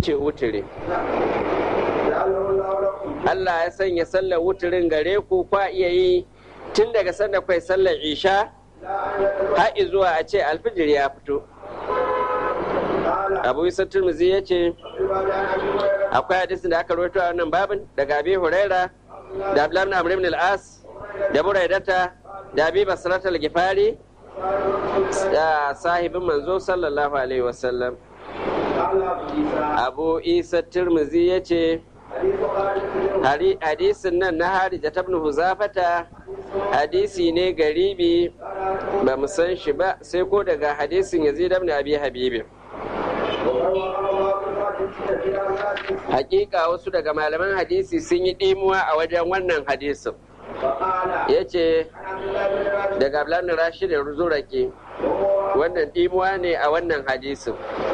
ce wutiri Allah ya sanya sallar wuturin gare ku kwa iya yi tun daga sanda kwai sallar isha har zuwa a ce alfijir ya fito abu isa turmuzi ya ce akwai hadisin da aka rawaito a wannan babin daga abi huraira da abdullahi amr ibn al-as da buraidata da abi basrat al-gifari da sahibin manzo sallallahu alaihi wasallam abu isa turmuzi ya ce hadisin nan na harija ta ibn huzafata hadisi ne garibi ba mu san shi ba sai ko daga hadisin yazid ibn abi habibi hakika wasu daga malaman hadisi sun yi ɗimuwa a wajen wannan hadisin ya ce daga ablanin rashid da zuraki wannan ɗimuwa ne a wannan hadisin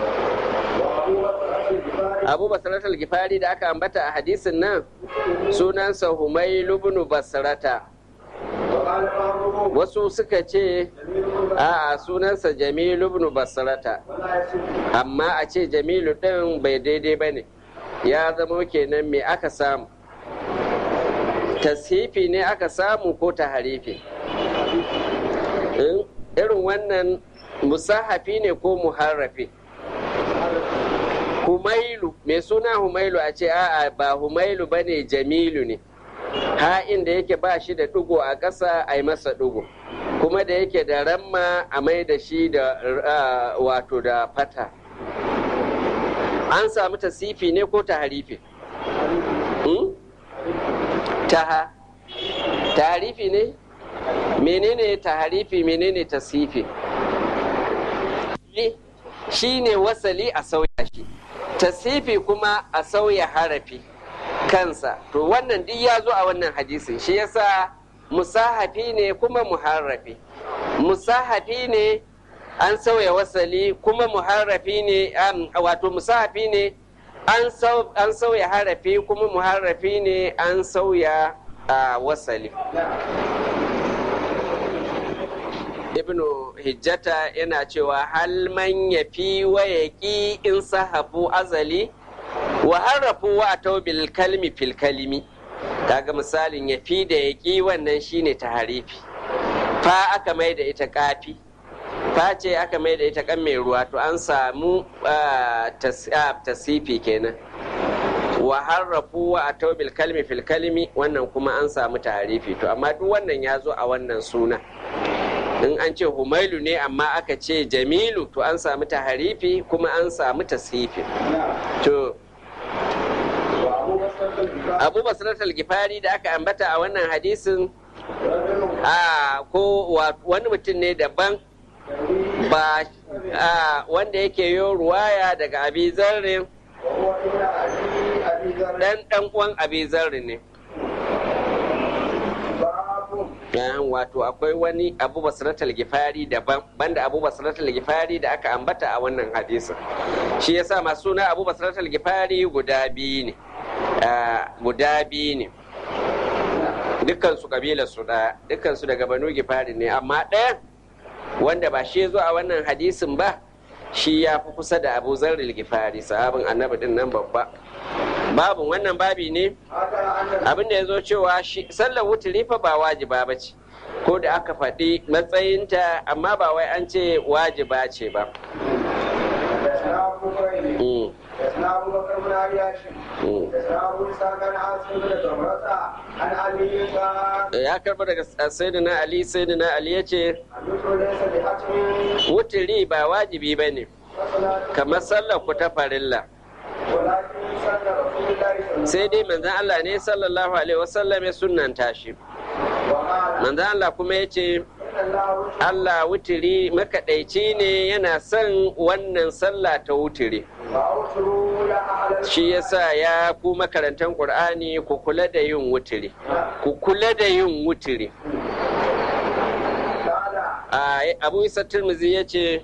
abu basarat al-gifari da aka ambata a hadisin nan sunansa humailu ibn basrata wasu suka ce a sunansa jamilu ibn basrata amma a ce jamilu ɗin bai daidai ba ne ya zama kenan me aka samu tashifi ne aka samu ko ta harifi irin wannan musahafi ne ko muharrafi humailu mai suna humailu a ce a'a ba humailu ba ne jamilu ne ha'in da yake ba shi da ɗigo a ƙasa a yi masa ɗigo kuma da yake da ramma a mai da shi da wato da fata an samu tasifi ne ko ta harifi taha taharifi ne menene taharifi menene tasifi shi ne wasali a sauya shi tasifi kuma a sauya harafi kansa to wannan duk ya zo a wannan hadisin shi yasa musahafi ne kuma muharrafi musahafi ne an sauya wasali kuma muharrafi ne wato musahafi ne an sauya harafi kuma muharrafi ne an sauya wasali ibnu hijjata yana cewa hal man ya fi wa ya ƙi in sahabu azali wa harrafu wa taubil kalmi fil kalimi kaga misalin ya fi da ya ƙi wannan shine ta harifi fa aka mai da ita kafi fa ce aka mai da ita kan mai ruwa to an samu tasifi kenan wa harrafu wa taubil kalmi fil kalimi wannan kuma an samu tarifi to amma duk wannan ya zo a wannan suna in an ce humailu ne amma aka ce jamilu to an samu taharifi kuma an samu tasifi to abu basiratul gifari da aka ambata a wannan hadisin a ko wani mutum ne daban ba wanda yake yi ruwaya daga abi zarrin dan dan uwan abi zarri ne wato akwai wani abu basiratul gifari daban banda abu basiratul gifari da aka ambata a wannan hadisin shi yasa masu suna abu basiratul gifari guda biyu ne guda biyu ne dukkan su kabilar su da dukkan su daga banu gifari ne amma ɗaya wanda ba shi zo a wannan hadisin ba shi ya fi kusa da abu zarril gifari sahabin annabi din nan babba babin wannan babi ne abin da ya zo cewa sallar wuturi fa ba wajiba ba ce ko da aka faɗi matsayinta amma ba wai an ce wajiba ce ba ya karba daga sayyidina ali sayyidina ali ya ce wuturi ba wajibi ba ne kamar sallar ku ta farilla sai dai manzan Allah ne sallallahu alaihi wasallam ya sunanta shi manzan Allah kuma ya ce Allah wutiri makaɗaici ne yana son wannan sallah ta wutiri shi yasa ya ku makarantar ƙur'ani ku kula da yin wutiri ku kula da yin wutiri abu isa turmuzi ya ce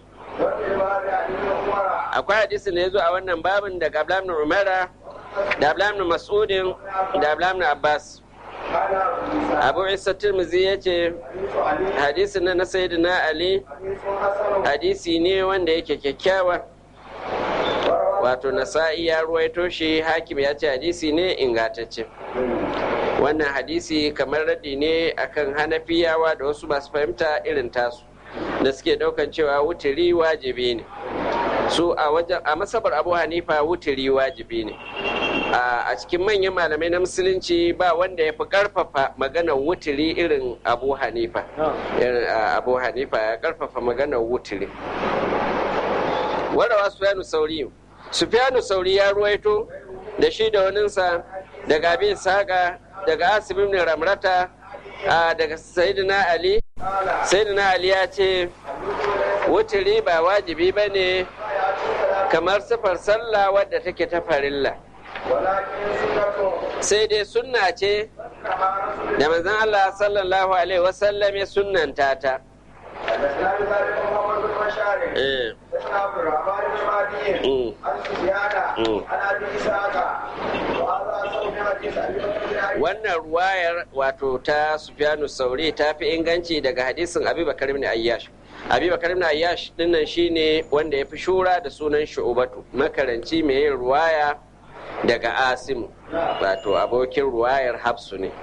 akwai hadisi da ya zo a wannan babin daga ablamin umara da ablamin mas'udin da ablamin abbas abu isa turmuzi ya ce hadisi na na ali hadisi ne wanda yake kyakkyawa wato nasa'i ya ruwaito shi hakim ya ce hadisi ne ingantacce wannan hadisi kamar radi ne akan hanafiyawa da wasu masu fahimta irin tasu da suke daukan cewa wuturi wajibi ne su a wajen a masabar abu hanifa wuturi wajibi ne a cikin manyan malamai na musulunci ba wanda ya fi karfafa maganar wuturi irin abu hanifa abu hanifa ya karfafa maganar wuturi warawa sufyanu sauri sufyanu sauri ya ruwaito da shi da waninsa daga abin saka daga asibin ramrata daga sayyidina ali sayyidina ali ya ce wuturi ba wajibi ba ne kamar sifar sallah wadda take ta farilla sai dai sunna ce da manzon Allah sallallahu alaihi wasallam ya sunnanta ta wannan ruwayar wato ta sufyanu sauri ta fi inganci daga hadisin abubakar ibn ayyash abubakar ibn ayyash dinnan shine wanda ya fi shura da sunan shu'ubatu makaranci mai yin ruwaya daga asimu wato abokin ruwayar hafsu ne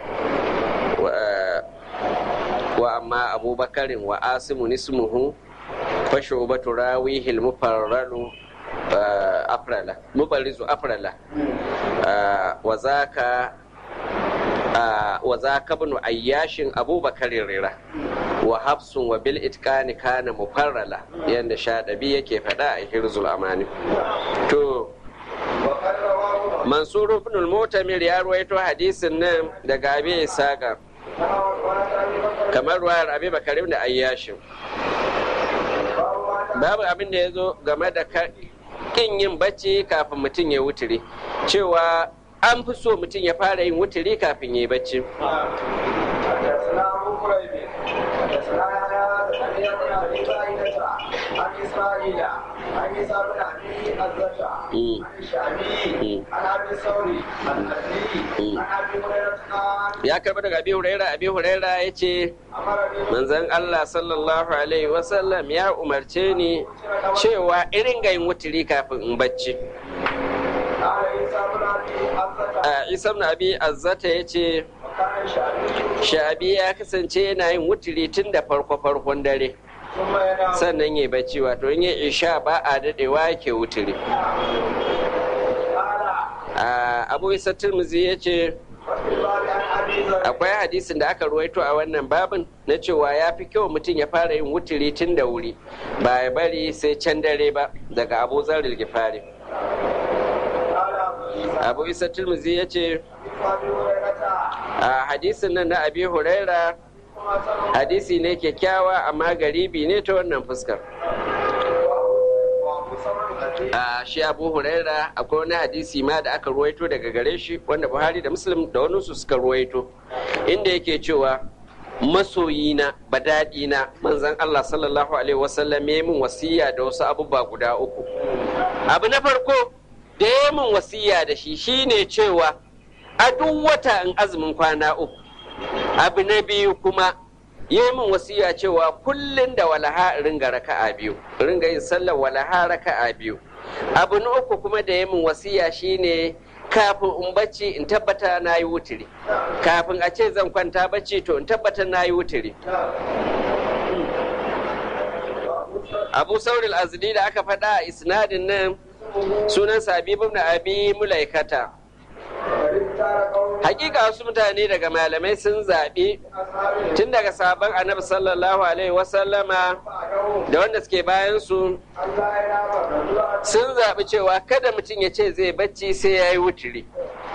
wa amma abubakarin wa asimu nismuhu fa shu'ubatu rawihil mufarralu afrala mubarizu afrala wa zaka wa zaka ibn ayyashin abubakar rira wa hafsun wa bil itqani kana mufarrala yanda shadabi yake faɗa a hirzul amani to mansur ibn al-mutamir ya ruwaito hadisin nan daga abi isaka kamar ruwayar abi bakar ibn ayyashin babu abin da ya zo game da kin yin bacci kafin mutum ya wuturi cewa an fi so mutum ya fara yin wuturi kafin ya yi bacci ya karba daga abi huraira abi huraira ya ce manzan allah sallallahu alaihi wasallam ya umarce ni cewa irin ga yin wuturi kafin in bacci isa na abi azzata ya ce sha'abi ya kasance yana yin wuturi tun da farko-farkon dare sannan ya bacci wato in ya isha ba a dadewa ke wuturi abu isa turmuzi ya ce akwai hadisin da aka ruwaito a wannan babin na cewa ya fi kyau mutum ya fara yin wuturi tun da wuri ba ya bari sai can dare ba daga abu zarar gifari abu isa turmuzi ya ce a hadisin nan na abi huraira hadisi ne kyakkyawa amma garibi ne ta wannan fuskar a shi abu huraira akwai wani hadisi ma da aka ruwaito daga gare shi wanda buhari da muslim da wani su suka ruwaito inda yake cewa masoyina badadina manzan allah sallallahu alaihi wasallam ya min wasiya da wasu abubuwa guda uku abu na farko da ya min wasiya da shi shine cewa a duk wata in azumin kwana uku abu na biyu kuma yi min wasiya cewa kullum da walaha ringa raka'a biyu ringa yin sallar walaha raka'a biyu abu na uku kuma da yi min wasiya shine kafin in bacci in tabbata na yi wuturi kafin a ce zan kwanta bacci to in tabbata na yi wuturi abu sauril azdi da aka faɗa a isnadin nan sunan sabibu na abi mulaikata hakika wasu mutane daga malamai sun zaɓi tun daga sabon annabi sallallahu alaihi wasallama da wanda suke bayan su sun zaɓi cewa kada mutum ya ce zai bacci sai ya yi wuturi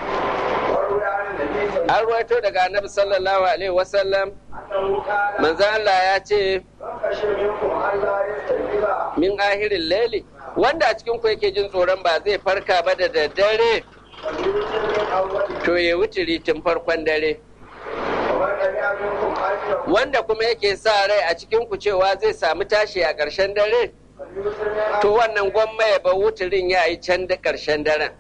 an ruwaito daga annabi sallallahu alaihi wasallam manzan Allah ya ce min ahirin laili wanda a cikin ku yake jin tsoron ba zai farka ba da daddare to ya wuturi tun farkon dare wanda kuma yake sa rai a cikin ku cewa zai samu tashi a ƙarshen dare to wannan gwamma ya ba wuturin ya yi can da ƙarshen daren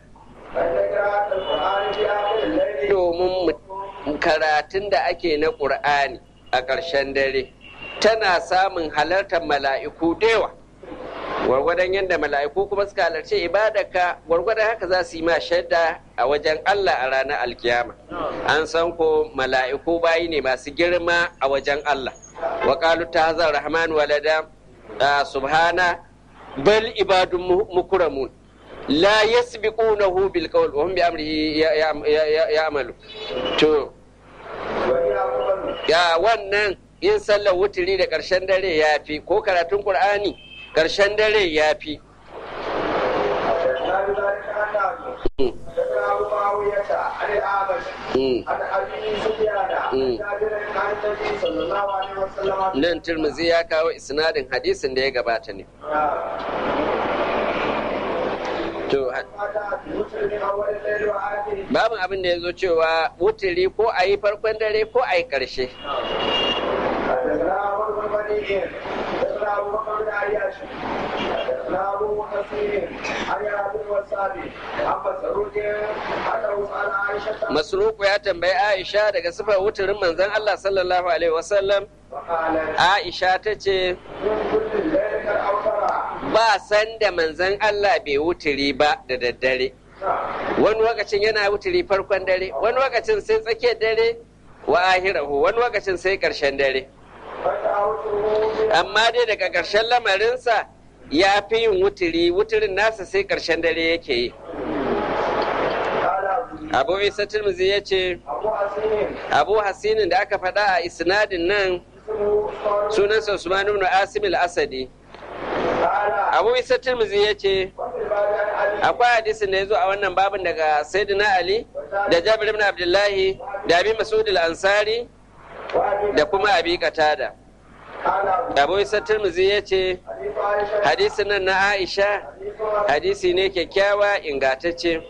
domin karatun da ake na ƙur'ani a ƙarshen dare tana samun halartar mala'iku dewa gwargwadon yadda mala'iku kuma suka halarci ibadarka gwargwadon haka za su yi ma shaida a wajen Allah a ranar alkiyama an san ko mala'iku bayi ne masu girma a wajen Allah wa qalu tahzar rahman walada subhana bal ibadun mukramun la yasbiqunahu bil qawl wa hum bi amrihi ya'malu to ya wannan yin sallar wuturi da ƙarshen dare ya fi ko karatun ƙur'ani ƙarshen dare ya fi nan turmuzi ya kawo isnadin hadisin da ya gabata ne To, babu abin da ya zo cewa wuturi ko a yi farkon dare ko a yi ƙarshe. Masruku ya tambayi Aisha daga sifar wuturin manzon Allah sallallahu Alaihi wasallam. Aisha ta ce, ba san da manzan Allah bai wuturi ba da daddare wani lokacin yana wuturi farkon dare wani lokacin sai tsakiyar dare wa ahirahu wani lokacin sai karshen dare amma dai daga karshen lamarinsa ya fi yin wuturi wuturin nasa sai karshen dare yake yi abu isa turmuzi ya ce abu hasinin da aka faɗa a isnadin nan sunansa usman ibn asim al-asadi abu isa turmuzi ya ce akwai hadisin da ya zo a wannan babin daga sayyidina ali da jabir ibn abdullahi da abi masud al-ansari da kuma abi qatada abu isa turmuzi ya ce hadisin nan na aisha hadisi ne kyakkyawa ingatacce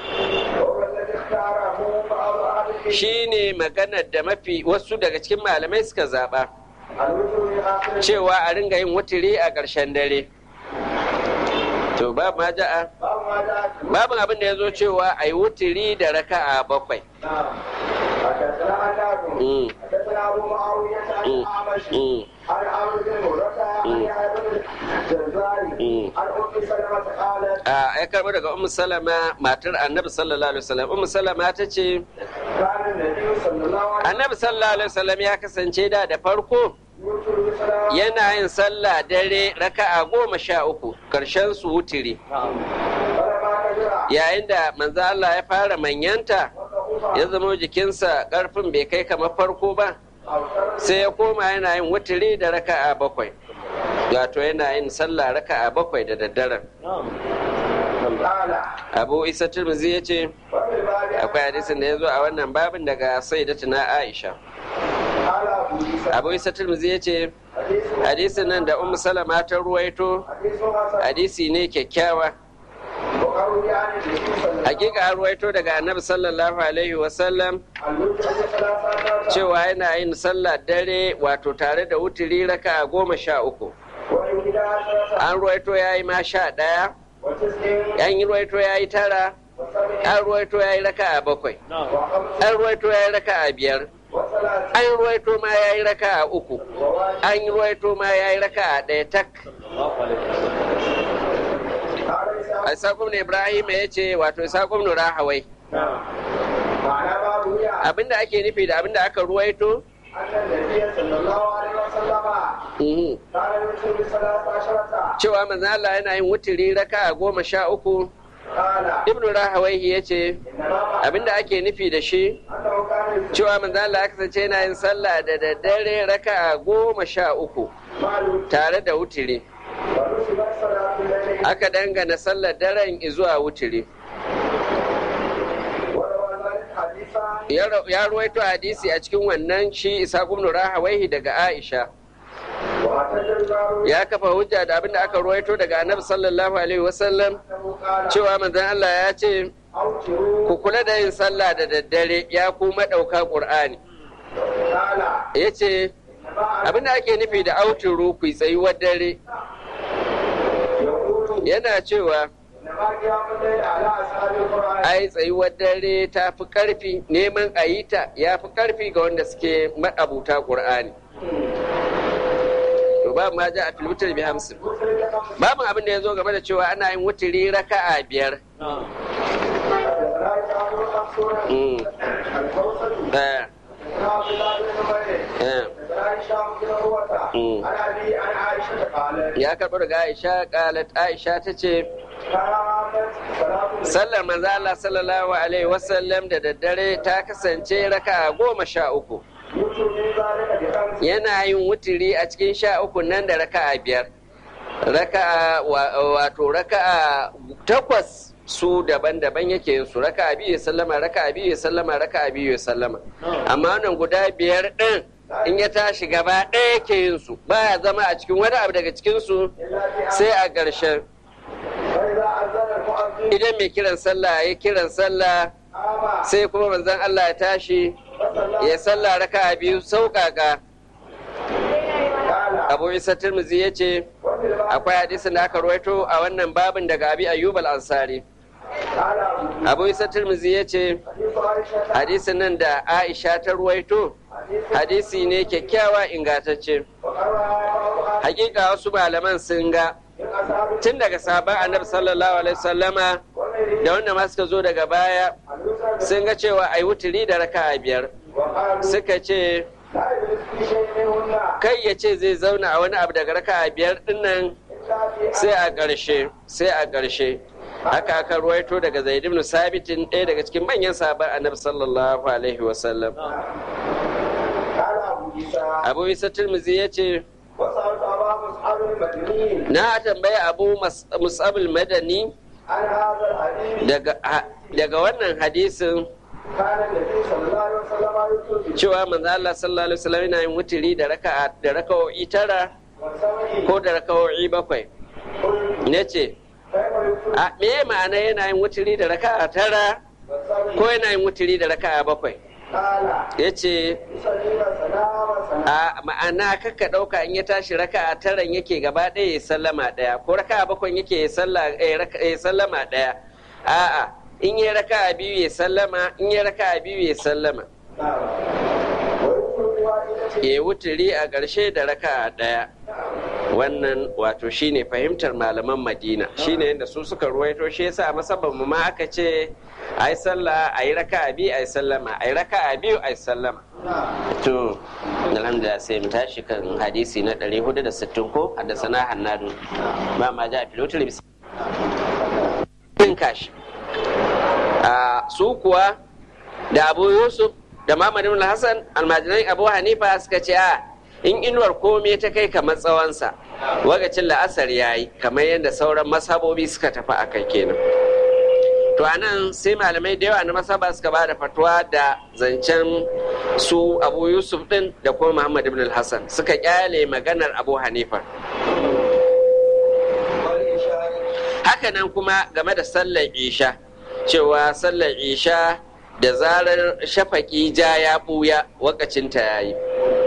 shi ne maganar da mafi wasu daga cikin malamai suka zaɓa cewa a ringa yin wuturi a ƙarshen dare to babu ma ja'a babu abin da ya zo cewa a yi wuturi da raka'a bakwai a ya karɓi daga ummu salama matar annabi sallallahu alaihi wasallam ummu salama ta ce annabi sallallahu alaihi wasallam ya kasance da da farko yana yin sallah dare raka'a goma sha uku karshen su wutiri yayin da manzo Allah ya fara manyanta ya zama jikinsa karfin bai kai kamar farko ba sai ya koma yana yin wutiri da raka'a bakwai wato yana yin sallah raka'a bakwai da daddaren abu isa turmuzi ya ce akwai hadisin da ya zo a wannan babin daga sayyidatuna aisha abu isa turmuzi ya ce hadisin nan da ummu salama ta ruwaito hadisi ne kyakkyawa hakika an ruwaito daga annabi sallallahu alaihi wasallam cewa yana yin sallah dare wato tare da wuturi raka goma sha uku an ruwaito ya yi ma sha ɗaya yan yi ruwaito ya yi tara an ruwaito ya yi raka a bakwai an ruwaito ya yi raka a biyar an ruwaito ma ya yi raka a uku an ruwaito ma ya yi raka a ɗaya tak Isaƙum ne Ibrahim ya ce wato Isaƙum ne Rahawai. Abinda ake nufi da abinda aka ruwaito? Cewa manzo Allah yana yin wuturi raka a goma sha uku. Ibn Rahawai ya ce abinda ake nufi da shi cewa manzo Allah ya kasance yana yin sallah da daddare raka a goma sha uku tare da wuturi. aka dangana sallar daren zuwa wuturi ya ruwaito hadisi a cikin wannan shi isa ibn rahawaihi daga aisha ya kafa hujja da abinda aka ruwaito daga annabi sallallahu alaihi wasallam cewa manzon Allah ya ce ku kula da yin sallah da daddare ya ku madauka qur'ani ya ce abinda ake nufi da auturu ku tsayuwar dare yana cewa ai tsayuwar dare ta fi karfi neman a yi ta ya fi karfi ga wanda suke ma'abuta ƙur'ani to ba ma ja a filmutar bi hamsin babu abin da ya zo game da cewa ana yin wutiri raka'a biyar Mm. Eh, eh. Mm. ya karɓo daga aisha ƙalat aisha ta ce sallar manzo Allah sallallahu alaihi wasallam da daddare ta kasance raka'a goma sha uku yana yin wutiri a cikin sha uku nan da raka'a biyar raka'a wato raka'a takwas su daban-daban yake yin su raka'a biyu ya sallama raka'a biyu ya sallama raka'a biyu ya sallama amma wannan guda biyar ɗin in ya tashi gaba ɗaya yake yin su baya zama a cikin wani abu daga cikin su sai a ƙarshen idan mai kiran sallah ya kiran sallah sai kuma manzon Allah ya tashi ya sallah raka'a biyu sauƙaƙa abu isa tirmizi ya ce akwai hadisin da aka ruwaito a wannan babin daga abi ayyub al-ansari abu isa tirmizi ya ce hadisin nan da aisha ta ruwaito hadisi ne kyakkyawa ingantacce hakika wasu malaman sun ga tun daga sabon annabi sallallahu alaihi sallama da wanda ma suka zo daga baya sun ga cewa ai wuturi da raka biyar suka ce kai ya ce zai zauna a wani abu daga raka biyar dinnan sai a ƙarshe sai a ƙarshe haka aka ruwaito daga zaid ibn sabitin ɗaya daga cikin manyan sabon annabi sallallahu alaihi wasallam abu isa turmuzi ya ce na tambaya abu musabul madani daga wannan hadisin cewa manzo Allah sallallahu alaihi wasallam yana yin wutiri da raka'a da raka'o'i tara ko da raka'o'i bakwai nace a me ma'ana yana yin wutiri da raka'a tara ko yana yin wutiri da raka'a bakwai yace a ma'ana kaka ɗauka in ya tashi raka'a taran yake gaba ɗaya ya sallama ɗaya ko raka'a bakwai yake ya sallama ɗaya a'a in yi raka'a biyu ya sallama in yi raka'a biyu ya sallama ya wuturi a ƙarshe da raka'a ɗaya wannan wato shine fahimtar malaman madina shine yadda su suka ruwaito shi yasa masaban mu ma aka ce a yi sallah a yi raka'a biyu a yi sallama a yi raka'a biyu a yi sallama to alhamdulillah sai mu tashi kan hadisi na 460 ko haddasa na hannadu ba ma ja filotar bisa kashi su kuwa da abu yusuf da Muhammad ibn Hassan almajiran Abu Hanifa suka ce a in inuwar komai ta kai kamar tsawonsa wakacin la'asar yayi kamar yadda sauran mashabobi suka tafi a kai kenan to anan sai malamai da yawa na masaba suka ba da fatuwa da zancen su Abu Yusuf din da kuma Muhammad ibn Hassan suka kyale maganar Abu Hanifa hakanan kuma game da sallar isha cewa sallar isha da zarar shafaki ja ya ɓuya wakacinta ya yi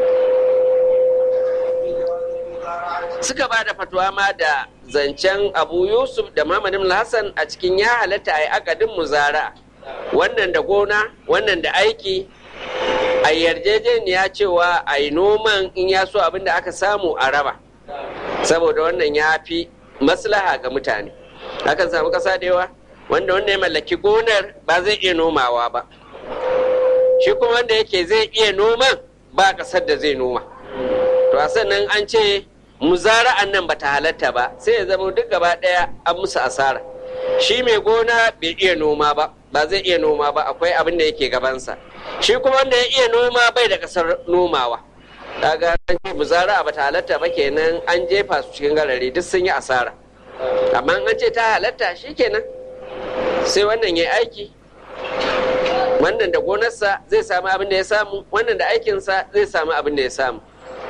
suka ba da fatuwa ma da zancen abu yusuf da mamadin hassan a cikin ya halatta a yi akadin muzara wannan da gona wannan da aiki a yarjejeniya cewa a yi noman in ya so abin da aka samu a raba saboda wannan ya fi maslaha ga mutane akan samu ƙasa da yawa wanda wanda ya mallaki gonar ba zai iya nomawa ba shi kuma wanda yake zai iya noman ba ƙasar da zai noma to a sannan an ce muzara'an nan bata halatta ba sai ya zama duk gaba ɗaya an musu asara shi mai gona bai iya noma ba ba zai iya noma ba akwai abin da yake gabansa shi kuma wanda ya iya noma bai da ƙasar nomawa kaga an ce muzara'a bata halatta ba kenan an jefa su cikin garare duk sun yi asara amma an ce ta halatta shi kenan sai wannan ya aiki wannan da gonarsa zai samu abin da ya samu wannan da aikinsa zai samu abin da ya samu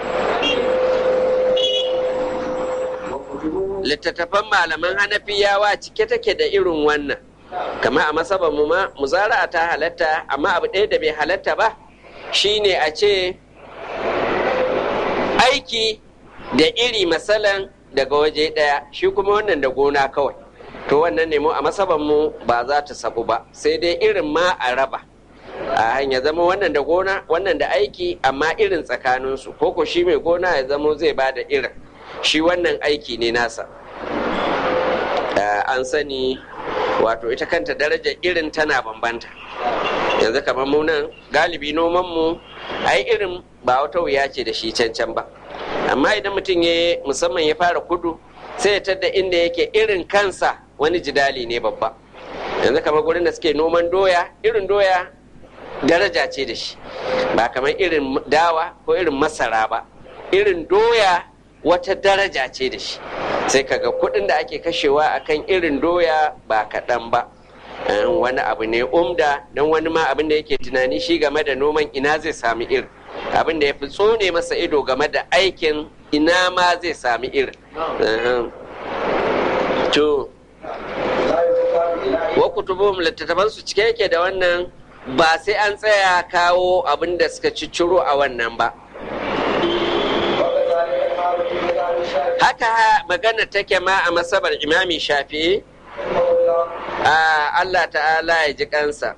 littattafan malaman hanafiyawa cike take da irin wannan kama a masaban mu ma muzara'a ta halatta amma abu ɗaya da bai halatta ba shine a ce aiki da iri masalan daga waje ɗaya shi kuma wannan da gona kawai to wannan ne mu a masaban mu ba za ta sabu ba sai dai irin ma a raba a hanya zama wannan da gona wannan da aiki amma irin tsakaninsu ko ko shi mai gona ya zamo zai ba da irin shi wannan aiki ne nasa an sani wato ita kanta darajar irin tana bambanta yanzu kamar mu nan galibi nomanmu ai irin ba wata wuya ce da shi cancan ba amma idan mutum ya musamman ya fara kudu sai ya tadda inda yake irin kansa wani jidali ne babba yanzu kamar gurin da suke noman doya irin doya daraja ce da shi ba kamar irin dawa ko irin masara ba irin doya wata daraja ce da shi sai kaga kuɗin da ake kashewa akan irin doya ba kaɗan ba wani abu ne umda don wani ma abin da yake tunani shi game da noman ina zai sami irin abin da ya fi tsone masa ido game da aikin ina ma zai sami irin to wa kutubuhum littattafan su cike yake da wannan ba sai an tsaya kawo abin da suka cicciro a wannan ba haka magana take ma a masabar imami shafi'i Allah ta'ala ya ji kansa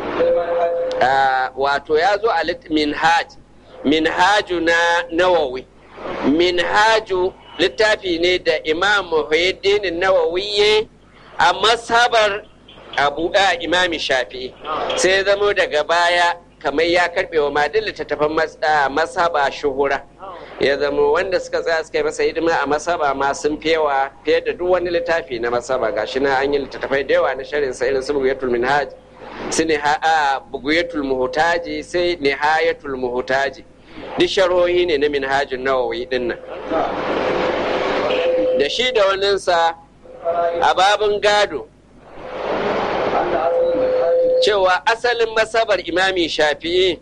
wato ya zo a minhaj minhaju na nawawi minhaju littafi ne da imam muhyiddin nawawi a masabar abu a imami shafi'i sai ya zamo daga baya kamar ya karbe wa madin littattafan masaba shuhura ya zama wanda suka tsaya suka yi masa hidima a masaba ma sun fewa fiye da duk wani littafi na masaba gashi na an yi littattafai da yawa na sharin sa irin su buguyatul minhaj su ne a buguyatul muhtaji sai nihayatul muhtaji duk sharhohi ne na minhajin nawawi din nan da shi da waninsa a babin gado cewa asalin masabar imami shafi'i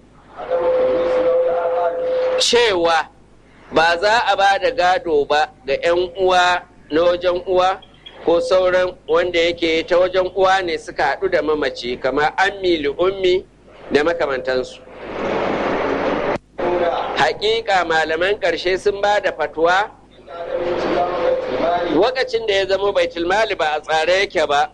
cewa ba za a ba da gado ba ga 'yan uwa na wajen uwa ko sauran wanda yake ta wajen uwa ne suka haɗu da mamaci kamar ammi li ummi da makamantansu hakika malaman ƙarshe sun ba da fatuwa lokacin da ya zama baitulmali ba a tsare yake ba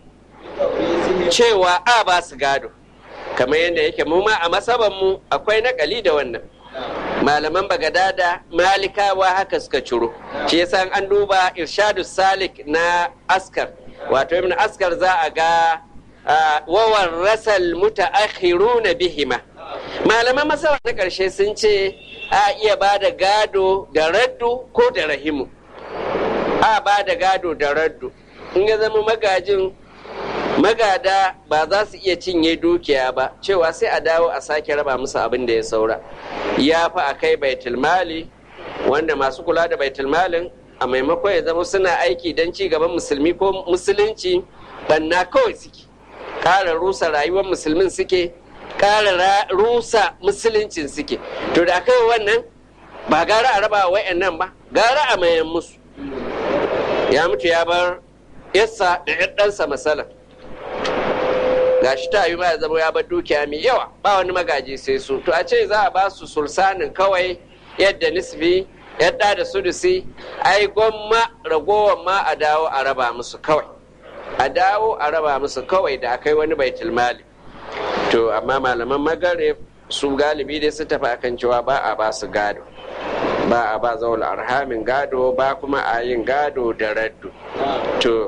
cewa a ba su gado kamar yadda yake mu ma a masabanmu akwai nakali da wannan malaman bagadada malikawa haka suka ciro shi yasa an duba irshadu salik na askar wato ibn askar za a ga wawan rasal mutaakhiruna bihima malaman masaba na karshe sun ce a iya ba da gado da raddu ko da rahimu a ba da gado da raddu in ya zama magajin magada ba za su iya cinye dukiya ba cewa sai a dawo a sake raba musu abin da ya saura ya fi a kai baitulmali wanda masu kula da baitulmalin a maimakon ya zama suna aiki don ci gaban musulmi ko musulunci banna kawai suke ƙara rusa rayuwar musulmin suke ƙara rusa musuluncin suke to da kai wannan ba gara a raba wa nan ba gara a mayan musu ya mutu ya bar yassa da ɗansa masala gashi ta yi ya zama ya bar dukiya mai yawa ba wani magaji sai su to a ce za a ba su sulsanin kawai yadda nisbi yadda da sudusi ai gwamma ragowar ma a dawo a raba musu kawai a dawo a raba musu kawai da akai wani baitul mali to amma malaman magare su galibi dai su tafi akan cewa ba a ba su gado ba a ba zaul arhamin gado ba kuma a yin gado da raddu to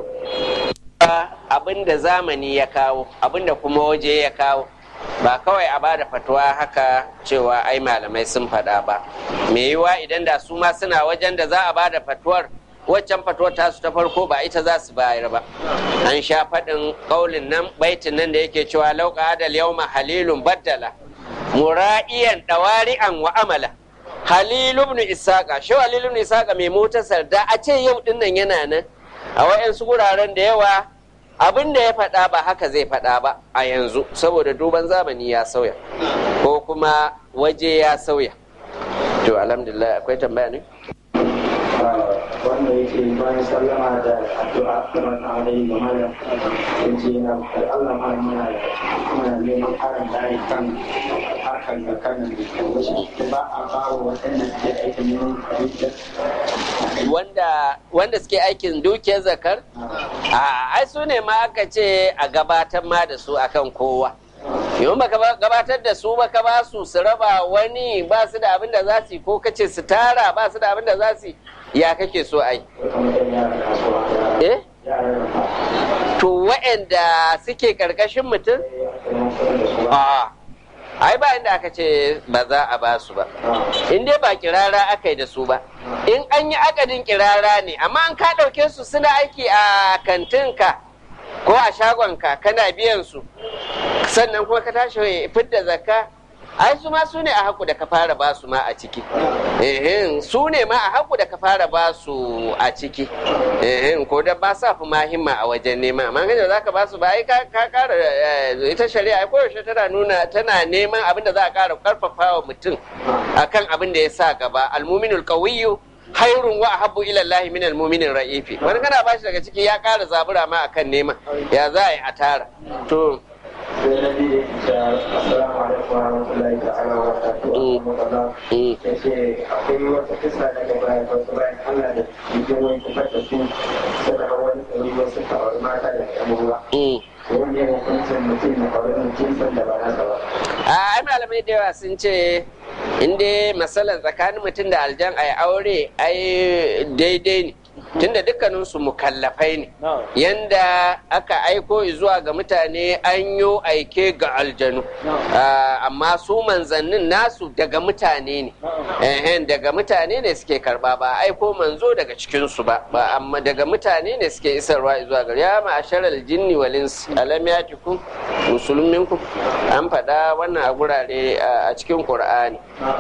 abin da zamani ya kawo abin da kuma waje ya kawo ba kawai a bada fatuwa haka cewa ai malamai sun faɗa ba me yiwa idan da su ma suna wajen da za a bada fatuwar waccan fatuwar tasu ta farko ba ita za su bayar ba an sha faɗin ƙaulin nan baitin nan da yake cewa lauka adal yauma halilun baddala mura'iyan ɗawari'an wa amala halilu ibn isaka shi halilu ibn isaka mai motasar da a ce yau din nan yana nan a wayansu guraren da yawa abin da ya faɗa ba haka zai faɗa ba a yanzu saboda duban zamani ya sauya ko kuma waje ya sauya to alhamdulillah akwai tambaya ne wanda yake bayan sallama da addu'a kamar na wani ga malam sun ce na Allah ma muna muna neman karin bayani kan harkar da kanin da ba a bawa waɗanda suke aikin neman abinci wanda wanda suke aikin dukiyar zakar a ai su ne ma aka ce a gabatar ma da su akan kowa yau baka gabatar da su baka ba su su raba wani ba su da abin da za su yi ko kace su tara ba su da abin da za su yi ya kake so ai kamar yara kasuwa eh yara to waɗanda suke ƙarƙashin mutum a ai ba inda aka ce ba za a ba su ba in dai ba kirara aka yi da su ba in an yi akadin kirara ne amma an ka ɗauke su suna aiki a kantinka ko a shagonka kana biyan su sannan kuma ka tashi fidda zakka ai su ma su ne a haku da ka fara ba su ma a ciki ehin su ne ma a haku da ka fara ba su a ciki ehin ko da ba sa fi mahimma a wajen nema amma ganin za ka ba su ba ai ka kara ita shari'a ai koyaushe tana nuna tana neman abin da za a kara karfafa wa mutum akan abin da ya sa gaba almuminul qawiyyu hairun wa ahabbu ila Allah min almu'minin ra'ifi wani kana bashi daga ciki ya kara zabura ma akan nema ya za a yi a tara to sai na biyu da assalamu alaikum wa rahmatullahi ta'ala wa barakatuhu ya ce akwai wata kisa daga bayan wasu bayan Allah da jikin wani kufar da su suka hau wani tsari wasu kawar mata da ƴan ruwa wanda ya hukuncin mutum na kawar jinsin da ba nasa ba a malamai da yawa sun ce inda matsalar tsakanin mutum da aljan a aure ai daidai ne tunda dukkaninsu mukallafai ne yanda aka aiko zuwa ga mutane an yi aike ga aljanu amma su manzannin nasu daga mutane ne daga mutane ne suke karba ba aiko manzo daga cikinsu ba amma daga mutane ne suke isarwa zuwa ga ya ma'asharal jinni wal insi alam yatikum musulminku an faɗa wannan a gurare a cikin qur'ani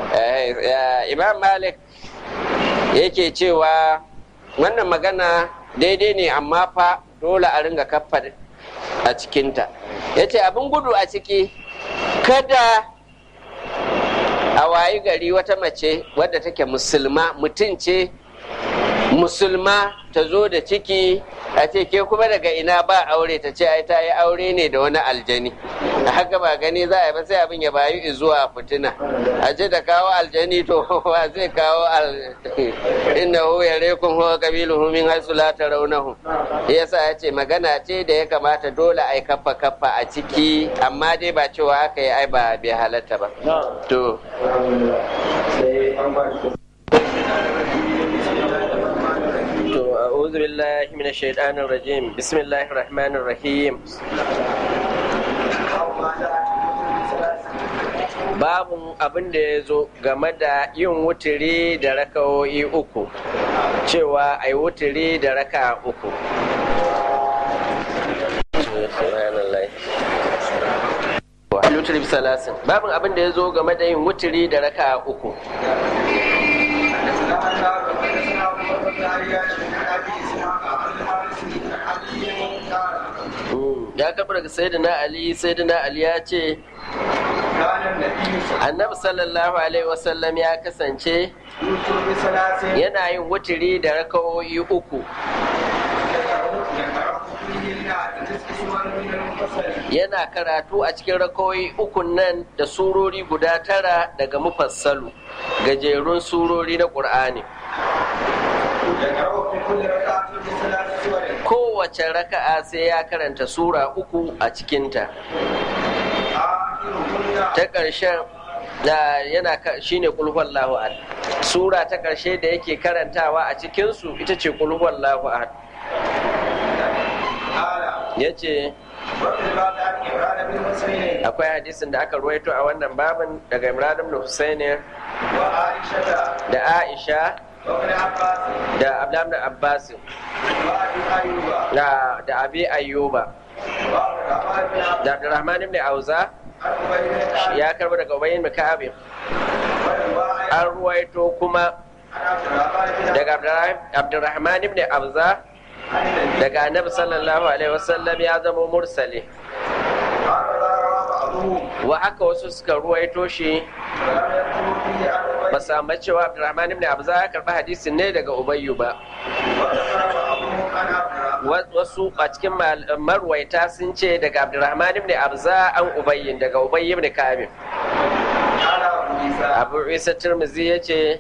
imam malik yake cewa wannan magana daidai ne amma fa dole a ringa kaffa a cikinta ya ce abin gudu a ciki kada a wayi gari wata mace wadda take musulma mutum ce musulma ta zo da ciki a ce ke kuma daga ina ba aure ta ce ai ta yi aure ne da wani aljani a haka ba gani za a yi ba sai abin ya bayu zuwa fitina a ce da kawo aljani to wa zai kawo al inna hu ya rekun huwa kabiluhu min haisu la tarawnahu yasa ya ce magana ce da ya kamata dole ai kaffa kaffa a ciki amma dai ba cewa aka yi ai ba bai halatta ba to sai an ba shi أعوذ بالله من الشيطان الرجيم بسم الله الرحمن الرحيم Babun abin da ya zo game da yin wuturi da rakawoyi uku, cewa a yi wuturi da raka uku. Babin abin da ya zo game da yin wuturi da raka uku. ya kafa daga sayyidina ali sayyidina ali ya ce annabi sallallahu alaihi wasallam ya kasance yana yin wuturi da rakawoyi uku yana karatu a cikin rakawoyi ukun nan da surori guda tara daga mufassalu gajerun surori na ƙur'ani kowace raka'a sai ya karanta sura uku a cikinta ta ƙarshen da yana shine kulhuwar lahu'ad sura ta ƙarshe da yake karantawa a cikinsu ita ce kulhuwar lahu'ad ya ce akwai hadisin da aka ruwaito a wannan babin daga imran ibn husaini da aisha da abdullahi abbas da da abi ayyuba da abdurrahman ibn auza ya karba daga ubayyin bin ka'ab an ruwaito kuma daga abdurrahman ibn auza daga annabi sallallahu alaihi wasallam ya zama mursali wa haka wasu suka ruwaito shi ba samu cewa abdurrahman ibn abza ya karɓi hadisin ne daga ubayyu ba wasu a cikin marwaita sun ce daga abdurrahman ibn abza an ubayyin daga ubayy ibn kamil abu isa turmizi ya ce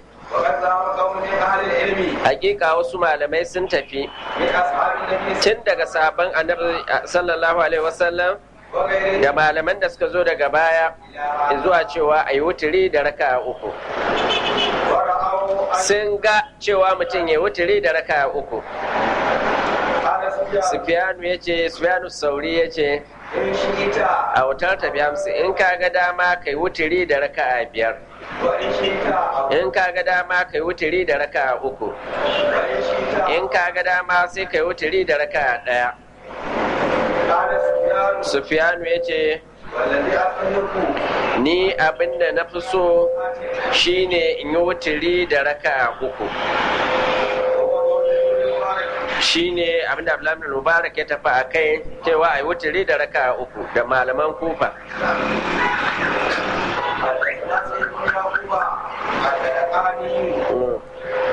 hakika wasu malamai sun tafi tun daga sabon annabi sallallahu alaihi wasallam da malaman da suka zo daga baya zuwa cewa a yi wuturi da raka uku sun ga cewa mutum ya wuturi da raka uku sufiyanu ya ce sufiyanu sauri ya ce in shi ita a wutar tafi hamsin in ka ga dama kai wuturi da raka'a biyar wa in shi ta in ka ga dama kai wuturi da raka'a uku wa in shi ta in ka ga dama sai kai wuturi da raka'a ɗaya kada sufiyanu sufiyanu ya ce wallazi asaliku ni abinda na fi so shine in yi wuturi da raka'a uku shine abinda Abdullahi bin Mubarak ya tafi a kai cewa a yi wuturi da raka'a uku da malaman kufa Mm.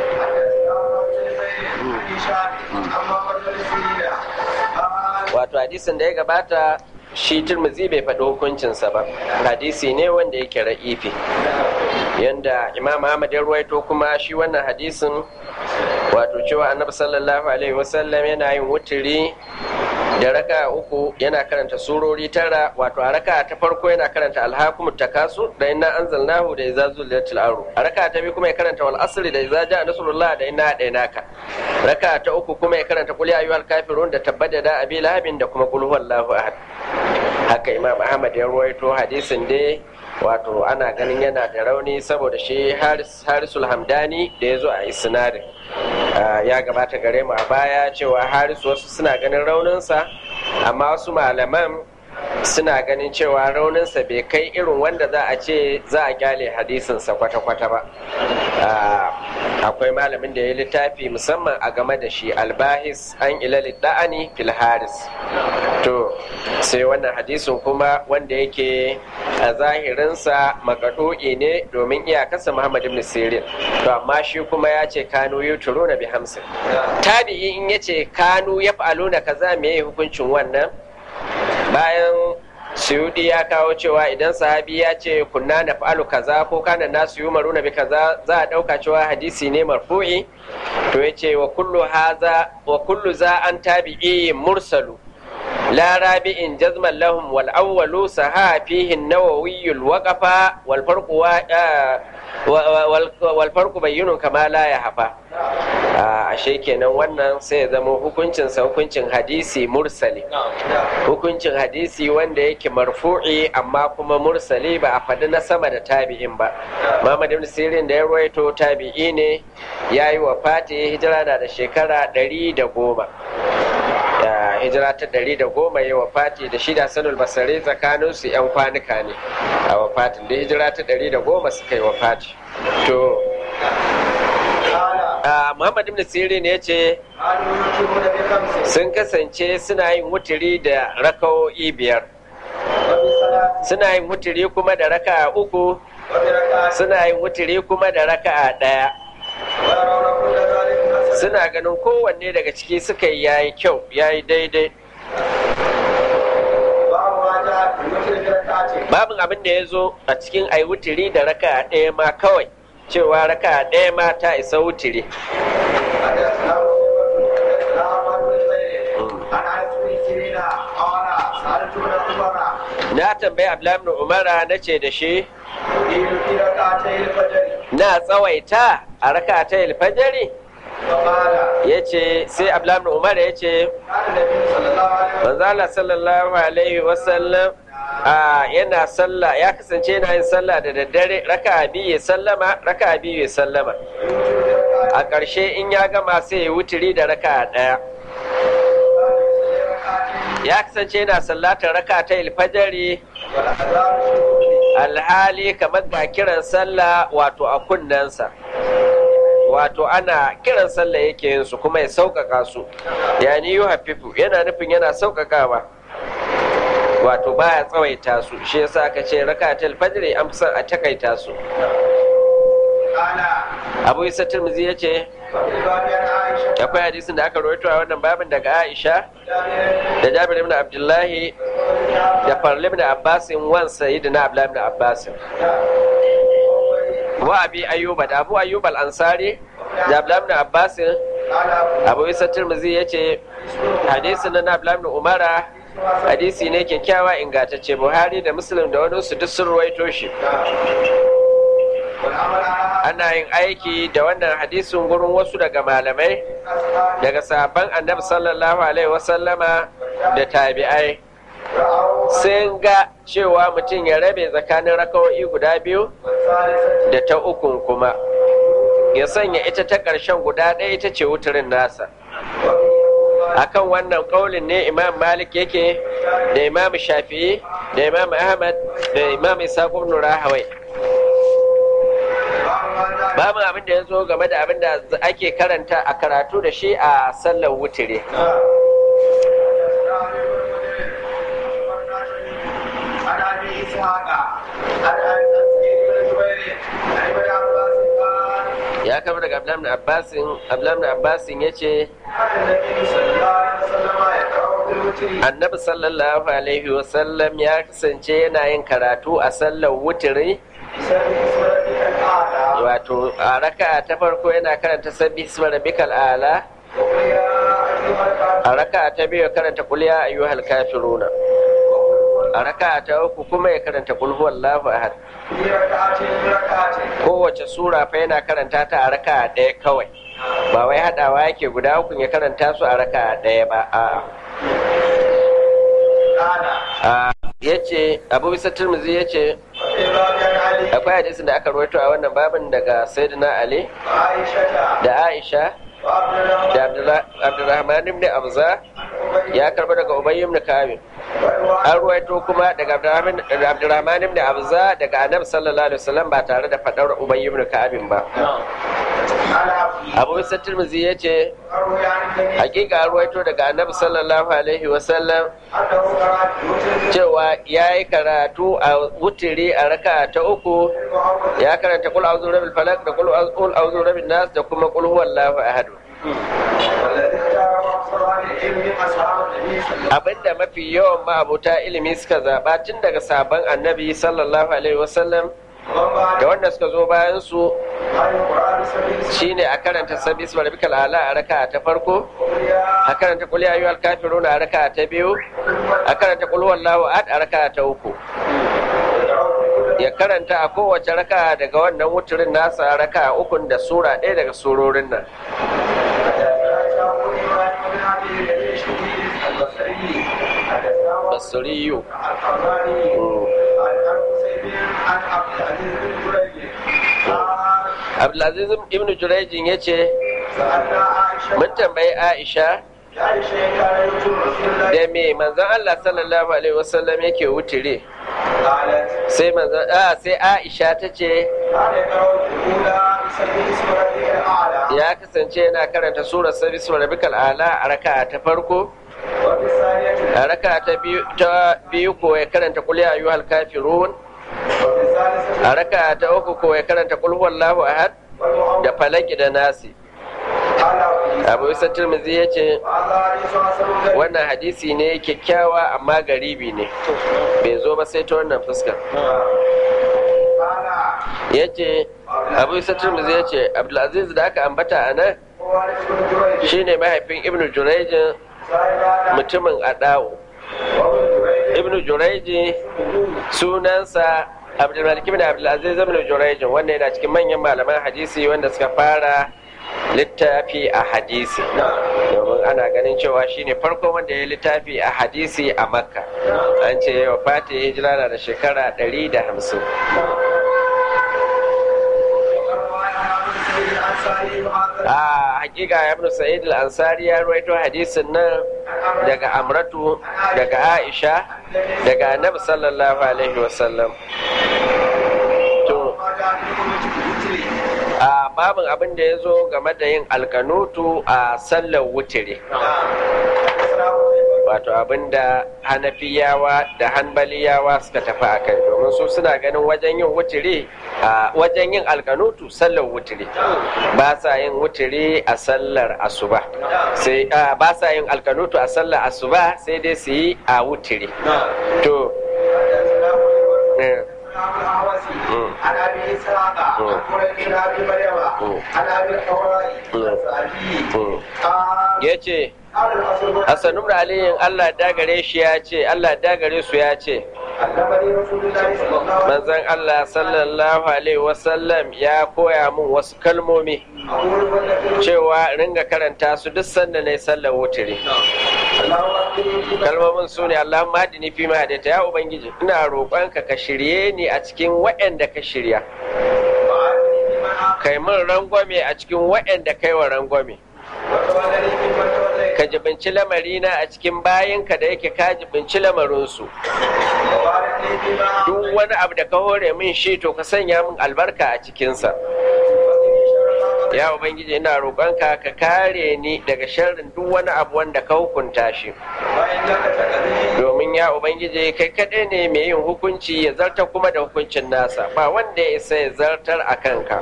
wato hadisin da ya gabata shi turmuzi bai faɗi hukuncinsa ba hadisi ne wanda yake ra'ifi yanda imam ahmad ya ruwaito kuma shi wannan hadisin wato cewa annabi sallallahu alaihi wasallam yana yin wuturi da raka uku yana karanta surori tara wato a raka ta farko yana karanta alhakumut takasu da inna anzalnahu da idza zulzilatil ardu a raka ta biyu kuma ya karanta wal asri da idza jaa nasrullah da inna hadainaka raka ta uku kuma ya karanta qul ya ayyuhal kafirun da tabbada da abi lahabin da kuma qul huwallahu ahad haka imam ahmad ya ruwaito hadisin dai wato ana ganin yana da rauni saboda shi haris harisul hamdani da ya zo a isnadin Ah, ya gabata gare mu a baya cewa harisu wasu suna ganin rauninsa amma wasu malaman suna ganin cewa rauninsa bai kai irin wanda za a ce za a kyale hadisinsa kwata-kwata ba Ah, akwai malamin da ya littafi musamman a game da shi albahis an ilali da'ani fil haris to sai wannan hadisin kuma wanda yake a zahirinsa makaɗo'i ne domin iyakarsa muhammad ibn sirin to amma shi kuma ya ce kanu yuturu na bi hamsin tabi'i in ya ce kanu ya na kaza me hukuncin wannan bayan suyudi ya kawo cewa idan sahabi ya ce kunna na fa'alu kaza ko kana nasu yi maru na bi kaza za a ɗauka cewa hadisi ne marfu'i to ya ce wa kullu haza wa kullu za an tabi'i mursalu لا رابع جزما لهم والأول سها فيه النووي الوقف والفرق و... آه وال- والفرق بين كما لا يحفى ashe kenan wannan sai ya zama hukuncinsa hukuncin hadisi mursali hukuncin hadisi wanda yake marfu'i amma kuma mursali ba a faɗi na sama da tabi'in ba Muhammad ibn Sirin da ya ruwaito tabi'i ne ya yi wa fati hijira na da shekara ɗari da goma ya hijira ta ɗari da goma ya wafati da shida sanul basare tsakanin su yan kwanuka ne a wafatin da hijira ta ɗari da goma suka yi wafati to a muhammad ibn sirin ya ce sun kasance suna yin wuturi da rakawo'i biyar suna yin wuturi kuma da raka'a uku suna yin wuturi kuma da raka'a ɗaya suna ganin kowanne daga ciki suka yi yayi kyau yayi daidai babin abin da ya zo a cikin ai wutiri da raka ɗaya ma kawai cewa raka ɗaya ma ta isa wutiri na tambayi abdullahi umara na ce da shi na tsawaita a raka ta ilfajari ya ce sai abdullahi umar ya ce manzala sallallahu alaihi wasallam a yana sallah ya kasance yana yin sallah da daddare raka biyu ya sallama raka biyu ya sallama a ƙarshe in ya gama sai ya wuturi da raka ɗaya ya kasance yana sallatar raka ta ilfajari alhali kamar ga kiran sallah wato a kunnensa wato ana kiran sallah yake yin su kuma ya sauƙaƙa su yani yu hafifu yana nufin yana sauƙaƙawa wato baya tsawaita su shi yasa aka ce rakatul fajr an fi son a takaita su abu isa tirmizi ya ce akwai hadisin da aka rawaito a wannan babin daga aisha da jabir ibn abdullahi da farli ibn abbasin wan sayyidina abdullahi ibn abbasin wa abi ayyuba da abu ayyub al-ansari da abdullahi ibn abbasin abu isa tirmizi ya ce hadisin na abdullahi ibn umara hadisi ne kyakkyawa ingantacce buhari da muslim da wani su duk sun ruwaito shi ana yin aiki da wannan hadisin gurin wasu daga malamai daga sahabban annabi sallallahu alaihi wasallama da tabi'ai sun ga cewa mutum ya rabe tsakanin rakawo'i guda biyu da ta ukun kuma ya sanya ita ta ƙarshen guda ɗaya ita ce wuturin nasa akan wannan ƙaulin ne imam malik yake da imam shafi'i da imam ahmad da imam isa ibn rahawai babu abin da ya zo game da abin da ake karanta a karatu da shi a sallar wutire ya kama daga abdullahi abbasin abdullahi abbasin ya ce annabi sallallahu alaihi wasallam ya kasance yana yin karatu a sallar wutiri wato a raka ta farko yana karanta sabbi isma rabbikal ala a raka ta biyu karanta qul ya ayyuhal kafiruna a raka ta uku kuma ya karanta qul huwallahu ahad kowace sura fa yana karanta ta a raka ɗaya kawai ba wai haɗawa yake guda uku ya karanta su a raka ɗaya ba a ya ce abu bisa turmuzi ya ce akwai hadisin da aka rawaito a wannan babin daga sayyidina ali da aisha da abdurrahman ibn abza ya karba daga ubay ibn kabir an ruwaito kuma daga abdurrahman ibn abza daga annabi sallallahu alaihi wasallam ba tare da fadar ubay ibn kabir ba abu bisa tirmizi ya ce hakika ruwaito daga annabi sallallahu alaihi wasallam cewa ya yi karatu a wutiri a raka ta uku ya karanta kul auzu rabbil falak da kul auzu rabbin nas da kuma kul huwallahu ahad abinda mafi yawan ma'abuta ilimi suka zaba tun daga sabon annabi sallallahu alaihi wasallam da wanda suka zo bayan su shine a karanta sabbi isma rabbikal ala a raka ta farko a karanta qul ya ayyuhal kafirun a raka ta biyu a karanta qul huwallahu ahad a raka ta uku ya karanta a kowace raka daga wannan wuturin nasa raka ukun da sura ɗaya daga surorin nan basiriyu abdulaziz ibn jurejin ya ce mun tambayi aisha da me manzon Allah sallallahu alaihi wasallam yake wutire sai manzon a sai aisha ta ce ya kasance yana karanta surar sabi rabbikal ala a raka ta farko a raka ta biyu ko ya karanta qul ya ayyuhal kafirun a raka ta uku ko ya karanta qul huwallahu ahad da falaki da nasi abu isa turmizi ya ce wannan hadisi ne kyakkyawa amma garibi ne bai zo ba sai ta wannan fuskar ya ce abu isa turmizi ya ce abdulaziz da aka ambata a nan shine mahaifin ibnu jurejin mutumin adawo ibnu jureji sunansa abdulmalik ibn abdulaziz ibn jurejin wanda yana cikin manyan malaman hadisi wanda suka fara littafi a hadisi domin ana ganin cewa shine farko wanda ya littafi a hadisi a makka an ce yawa fati hijira na da shekara 150 a hakika ibn sa'id al-ansari ya ruwaito hadisin nan daga amratu daga aisha daga annabi sallallahu alaihi wasallam to a babin abin da ya zo game da yin alkanutu a sallar wutire wato abin da hanafiyawa da hanbaliyawa suka tafi a kai domin su suna ganin wajen yin wutire a wajen yin alkanutu sallar wutire ba sa yin wutire a sallar asuba sai ba sa yin alkanutu a sallar asuba sai dai su yi a wutire to عن ابي اسحاق عن قريش ابي مريم عن ابي الحوراء ya ce Hassan ibn Aliyin Allah dagare shi ya ce Allah dagare su ya ce علمني رسول الله صلى الله عليه manzon Allah sallallahu alaihi wasallam ya koya min wasu kalmomi وسلم أقول والذي cewa ringa karanta su duk sanda na yi sallar wutiri اللهم اهدني فيما kalmomin su ne Allahumma hadini fi ma hadaita ya ubangiji ina roƙonka ka shirye ni a cikin waɗanda ka shirya وعافني فيمن عافيت kai min rangwame a cikin waɗanda kai wa rangwame وتولني فيمن توليت ka jibinci lamarina a cikin bayinka da yake ka jibinci lamarinsu وبارك لي فيما duk أعطيت wani abu da ka hore min shi to ka sanya min albarka a cikinsa وقني شر ما قضيت ya ubangiji ina roƙonka ka kare ni daga sharrin duk wani abu wanda ka hukunta shi فإنك تقضي domin ya ubangiji kai kaɗai ne mai yin hukunci ya zartar kuma da hukuncin nasa ba wanda ya isa ya zartar a kanka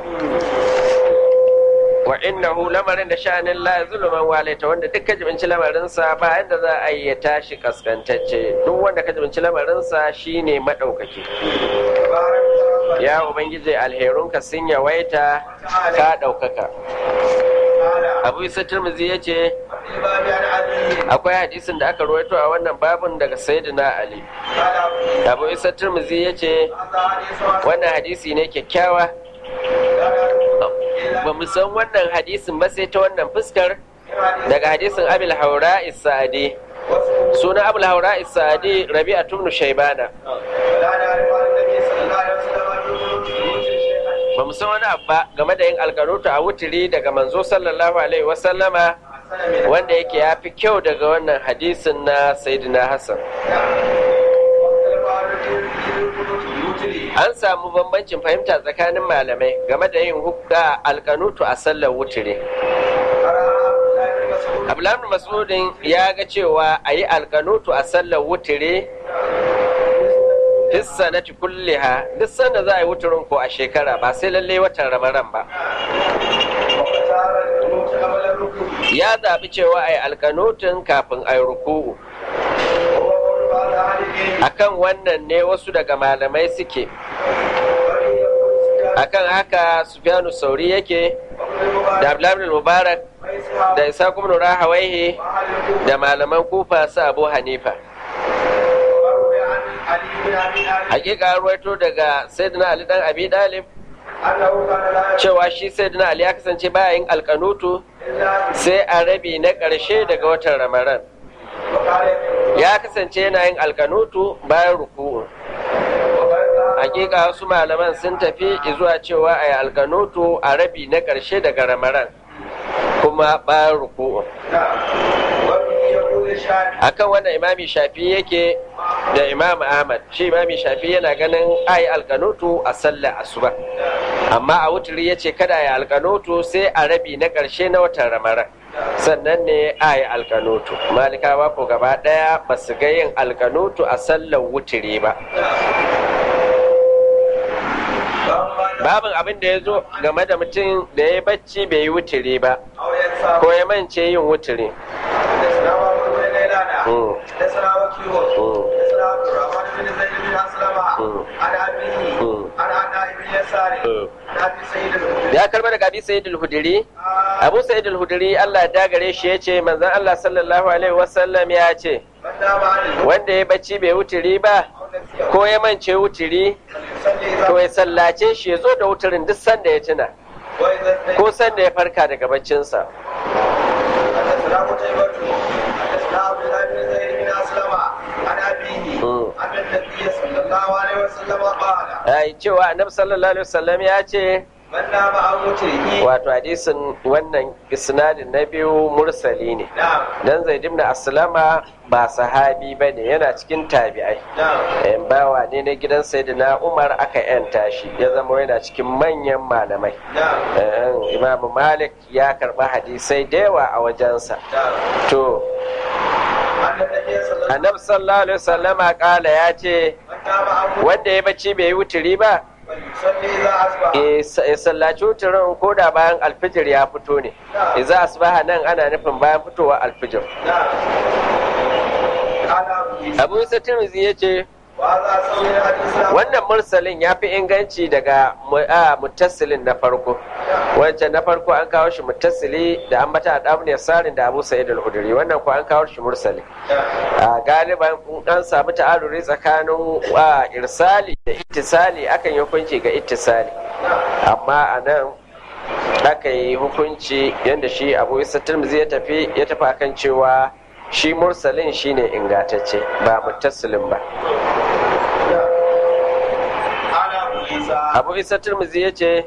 wa innahu lamarin da sha'anin la zuluman walaita wanda duk ka jibinci lamarinsa ba yadda za a yi ya tashi kaskantacce duk wanda ka jibinci lamarinsa shine maɗaukaki تبارك ربنا ya ubangiji alherunka sun yawaita ka ɗaukaka تعالى abu isa turmuzi ya ce وفي الباب عن علي akwai hadisin da aka rawaito a wannan babun daga sayyidina ali قال أبو abu isa turmuzi ya ce هذا حديث حسن wannan hadisi ne kyakkyawa ba mu san wannan hadisin ba sai ta wannan fuskar daga hadisin abil haura isadi sunan abul haura isadi rabi'a tubnu shaibana ولا نعرف عن النبي صلى الله عليه وسلم أن يوتي شيئا ba mu san wani abu ba game da yin alkanutu a wutiri daga manzo sallallahu alaihi wasallama أحسن من wanda yake ya fi kyau daga wannan hadisin na sayyidina hassan واختلف عن الرجل في القنوت الوتري an samu bambancin fahimta tsakanin malamai game da yin hukka alkanutu a sallar wutiri قرأ عبد الله بن مسعود abdullahi masudin ya ga cewa a yi alkanutu a sallar wutiri fissanati kulliha duk sanda za a yi wuturin ko a shekara ba sai lalle watan ramadan ba واختار القنوت قبل الركوع ya zaɓi cewa a yi alkanutun kafin a yi ruku'u وهو قول بعض أهل العلم akan wannan ne wasu daga malamai suke وبه يقول سفيان akan haka sufyanu sauri yake وابن da المبارك abdullahi mubarak وإسحاق da isa kuma rahawaihi وأهل الكوفة da malaman kufa su abu hanifa وروي عن علي بن أبي طالب hakika an ruwaito daga sayyidina ali dan abi dalib أنه كان لا يقول cewa shi sayyidina ali ya kasance baya yin alkanutu إلا sai a rabi na ƙarshe daga watan ramadan وقال ya kasance yana yin alkanutu bayan ruku'u hakika wasu malaman sun tafi zuwa cewa a yi alkanutu a rabi na ƙarshe daga ramadan kuma bayan ruku'u نعم وبه يقول الشافعي akan wannan imami shafi yake da imam ahmad shi imami shafi yana ganin ayi alkanutu a sallar asuba amma a wuturi ya ce kada a yi alkanutu sai a rabi na ƙarshe na watan ramadan sannan ne a yi alkanutu malikawa ko gaba ɗaya ba su ga yin alkanutu a sallar wuturi ba babin abin da ya zo game da mutum da ya yi bacci bai yi wuturi ba أو ينسى ko ya mance yin wuturi حدثنا محمد بن غيلان مم. حدثنا وكيع مم. حدثنا عبد الرحمن بن زيد بن اسلم مم. عن ابيه مم. عن عطاء بن يسار مم. عن ابي سعيد الخدري ya karba daga abi sayyid al-hudri آه، abu sayyid al-hudri Allah ya dagare shi ya ce manzon Allah sallallahu alaihi wasallam ya ce من نام عن الهدى wanda ya bacci bai wuturi ba او نسيه ko ya mance wuturi فليصلي to اذا ya sallace shi ya zo da wuturin duk sanda ya tuna واذا استيقظ ko sanda ya farka daga baccinsa حدثنا قتيبة حدثنا عبد الله بن زيد بن اسلم عن ابيه مم. ان النبي صلى الله عليه وسلم قال ai cewa annabi sallallahu alaihi wasallam ya ce من نام عن وتره wato hadisin wannan isnadin na biyu mursali ne نعم dan zaid ibn aslama ba sahabi bane yana cikin tabi'ai نعم yan bawa ne na gidan sayyidina umar aka yanta shi ya zama yana cikin manyan malamai نعم Eh, imamu malik ya karba hadisai da yawa a wajensa نعم to أن النبي صلى الله annabi sallallahu alaihi wasallama kala ya ce من نام عن وتره wanda ya bacci bai yi wuturi ba فليصلي إذا أصبح eh, sa- ya sallaci wuturin ko da bayan alfijir ya fito ne iza asbaha nan ana nufin bayan fitowa alfijir نعم قال أبو عيسى abu isa tirmidhi ya ce وهذا سوي الحديث wannan mursalin ya fi inganci daga mutassilin na farko wancan na farko an kawo shi mutassili da an bata da ne sarin da abu sa'id al-hudri wannan ko an kawo shi mursali a galiban an samu ta'aruri tsakanin irsali da ittisali akan yi hukunci ga ittisali amma a nan aka yi hukunci yadda shi abu isa tirmizi ya tafi ya tafi akan cewa shi mursalin shine ingantacce ba mutassilin ba abu isa tirmizi ya ce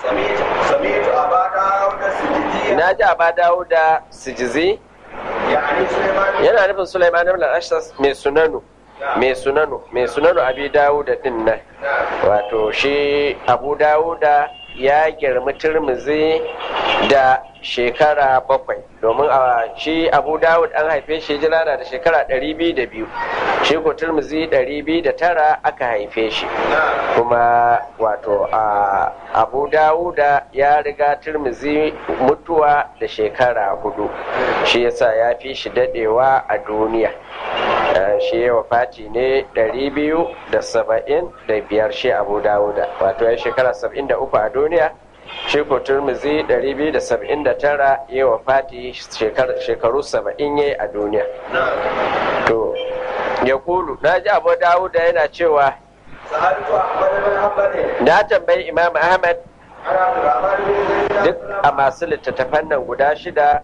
na ji aba dawo da sijizi yana nufin sulaiman ibn al-ashas mai sunanu mai sunanu mai sunanu abi dawo da din nan wato shi abu dawo da ya girmi turmizi da shekara bakwai domin a shi abu dawud an haife shi jira na da shekara 202 shi ko turmizi 209 aka haife shi kuma wato a abu dawuda ya riga turmizi mutuwa da shekara hudu shi yasa ya fi shi dadewa a duniya shi ya wafati ne 275 shi abu dawuda wato ya shekara 73 a duniya shi ko turmizi 279 ya wafati shekaru 70 ya a duniya to ya kulu na ji abu dawuda yana cewa na tambayi imam ahmad duk a masu littattafan nan guda shida